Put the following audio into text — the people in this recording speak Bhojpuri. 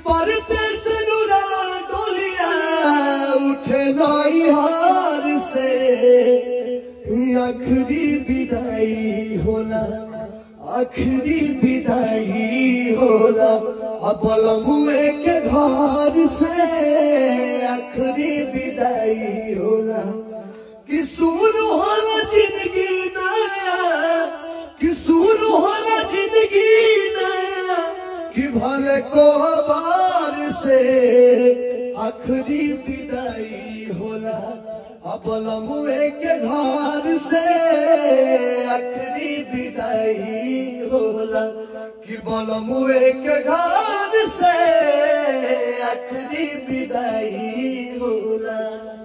परदेस नुरा डोलिया उठे नई हार से आखिरी विदाई होला आखिरी विदाई होला अपल मुए के घर से आखिरी विदाई होला कि शुरू होला जिंदगी नया कि शुरू होला जिंदगी नया कि भले को बार से आखिरी विदाई होला अपल मुए के घर से आखिरी विदाई होला कि बल मुए के घर से आखिरी विदाई